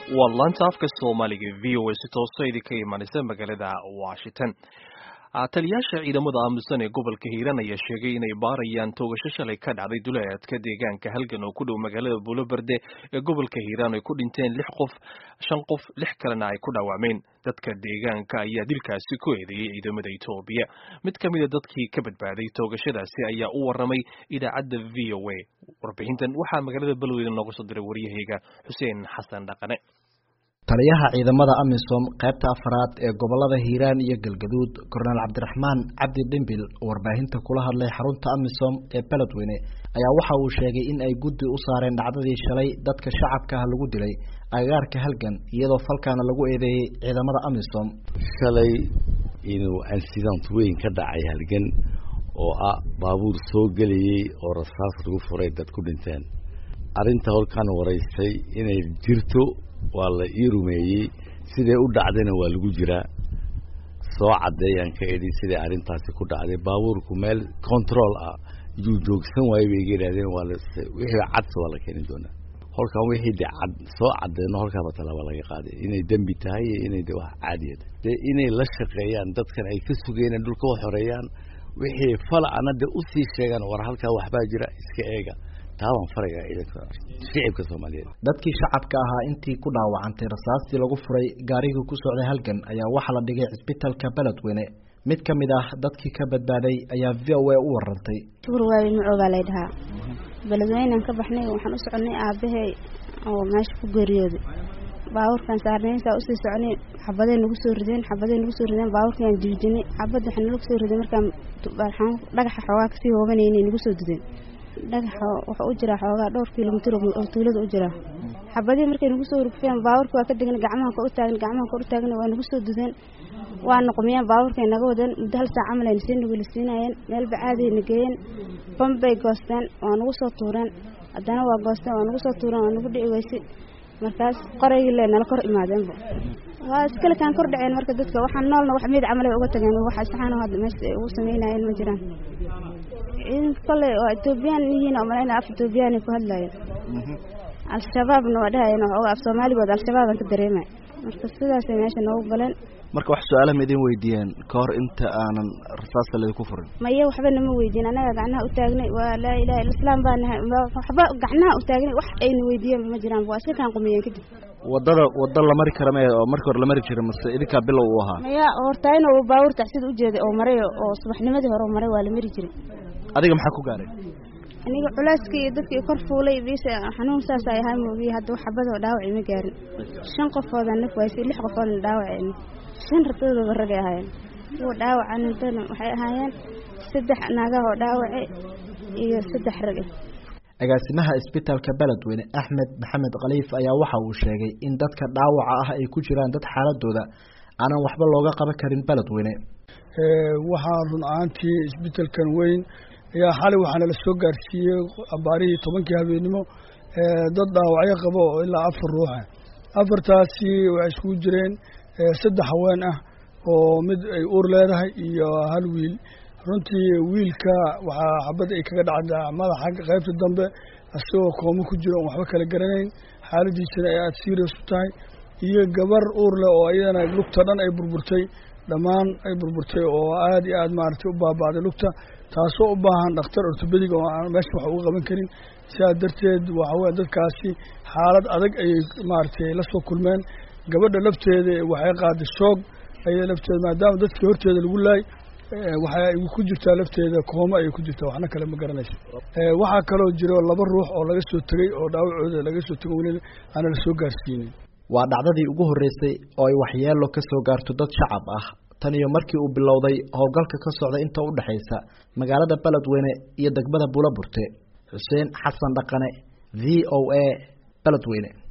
waa laanta afka soomaaliga v o a si tooso idinka imanaysa magaalada washington taliyaasha ciidamada aamusan ee gobolka hiiraan ayaa sheegay inay baarayaan toogasho shalay ka dhacday duleedka deegaanka halgan oo ku dhow magaalada buuloberde ee gobolka hiiraan ay ku dhinteen lix qof shan qof lix kalena ay ku dhaawacmeen dadka deegaanka ayaa dilkaasi ku eedeeyey ciidamada etoobiya mid ka mida dadkii ka badbaaday toogashadaasi ayaa u waramay idaacadda v o a warbixintan waxaa magaalada balweyne nooga soo diray waryahayga xuseen xasan dhaqane taliyaha ciidamada amisom qaybta afaraad ee gobolada hiiraan iyo galgaduud korneel cabdiraxmaan cabdi dhimbil warbaahinta kula hadlay xarunta amisom ee beledweyne ayaa waxa uu sheegay in ay guddi u saareen dhacdadii shalay dadka shacabka ah lagu dilay agagaarka halgan iyadoo falkaana lagu eedeeyey ciidamada amisom shalay inuu incident weyn ka dhacay halgan oo ah baabuur soo gelayey oo rasaas lagu furay dad ku dhinteen arrinta holkan waraystay inay jirto waa la ii rumeeyey siday u dhacdayna waa lagu jiraa soo caddeeyaan ka idhi siday arrintaasi ku dhacday baabuurku meel control ah yuu joogsan waayey bay iga yidhahdeen waa wixii cadse waa la keeni doonaa holkan wixii de cad soo caddeeno holkaaba talaaba laga qaaday inay dembi tahay iyo inay de wax caadiya tahay dee inay la shaqeeyaan dadkan ay ka sugeen dhulka u xoreeyaan wixii falacana de usii sheegaan war halkaa waxbaa jira iska eega taabaan faraga ciidanka shicibka soomaaliyeed dadkii shacabka ahaa intii ku dhaawacantay rasaastii lagu furay gaarigii ku socday halgan ayaa waxaa la dhigay cisbitalka beledweyne mid ka mid ah dadkii ka badbaaday ayaa v o a u warantay shukur waabi macoo baa lay dhahaa beledweynean ka baxnay waxaan u soconay aabahey oo meesha ku geeriyooday baabuurkaan saarnaysaa usii soconay xabadey nagu soo rideen xabadey nagu soo rideen baabuurkaan jiijinay xabad waxaa nalagu soo riday markaan dhagaxa xoogaa kasii hoobanaynay nagu soo dudeen dhagaxa wuxuu u jiraa xoogaa dhowr kilomitr oo tuulada u jiraa xabadii markay nagu soo rugfeen baabuurka waa ka degan gacmaha kor u taagan gacmaha kor u taagan waa nagu soo dudeen waa noqmiyeen baabuurkay naga wadeen muddo hal saac camal ayna sii nugulisiinayeen meel bacaadiay na geeyeen bambay goosteen waa nagu soo tuureen haddana waa goosteen waa nagu soo tuureen waa nagu dhici weysay markaas qoraygii le nala kor imaadeenba waa iskale kaan kor dhaceen marka dadka waxaan noolna wax meyd camal ay uga tageen wax saxaano hadda meesha ay ugu sameynayeen ma jiraan ciidanka kole waa etoobiyaan yihiin oo malayna af etoobiyaanay ku hadlaayeen al-shabaabna waa dhahayeen waxooga af soomaaligood al-shabaabaan ka dareemay marka sidaasay meesha noogu galeen marka wax su-aalaha ma idin weydiiyeen ka hor inta aanan rasaasta laydinku furin maya waxba nama weydiin annaga gacnaha u taagnay waa laa ilaha illa islaam baa nahay waxba gacnaha u taagnay wax ayna weydiiyeen ma jiraan waa iska kaan qumiyeen kadib wadada wada la mari kara maya oo markii hore la mari jira mase idinkaa bilow uu ahaa maya hortaayn oo baabuur taxsida ujeeday oo maray oo subaxnimadii hore maray waa la mari jiray adiga maxaa ku gaaray aniga culeyska iyo dadkii kor fuulay bis xanuun saas ay ahaa moogiye hadda wax xabadoo dhaawacay ma gaarin shan qofoodan naf waysay lix qofoodna dhaawaceen shan ratadoodaba ragay ahaayeen kuwa dhaawaca nintana waxay ahaayeen saddex naagahoo dhaawace iyo saddex rag agaasimaha isbitaalka beledweyne axmed maxamed khaliif ayaa waxa uu sheegay in dadka dhaawaca ah ay ku jiraan dad xaaladooda aanan waxba looga qaban karin beledweyne waxaa run ahaantii isbitaalkan weyn ayaa xalay waxaana la soo gaarsiiyey abaarihii tobankii habeenimo dad dhaawacyo qabo oo ilaa afar ruuxa afartaasi waxay iskugu jireen saddex haween ah oo mid ay uur leedahay iyo hal wiil runtii wiilka waxaa xabad ay kaga dhacda madaxa qaybta dambe isagoo koomo ku jiro on waxba kala garanayn xaaladiisana ay aada serious u tahay iyo gabar uur leh oo iyadana lugta dhan ay burburtay dhammaan ay burburtay oo aada iyo aada maaragtay u baaba'day lugta taasoo u baahan dhakhtar ortobedig oo aan meesha wax uga qaban karin sidaas darteed waxaweye dadkaasi xaalad adag ayay maaragtay la soo kulmeen gabadha lafteeda waxay qaaday shoog ayay lafteeda maadaama dadkii horteeda lagu laay waxay ku jirtaa lafteeda kooma ayay ku jirtaa waxna kale ma garanayso waxaa kaloo jiro laba ruux oo laga soo tegey oo dhaawacooda laga soo tego weli aana la soo gaarsiinin waa dhacdadii ugu horreysay oo ay waxyeelo ka soo gaarto dad shacab ah tan iyo markii uu bilowday howlgalka ka socda inta u dhexaysa magaalada beledweyne iyo degmada buulaburte xuseen xasan dhaqane v o a beledweyne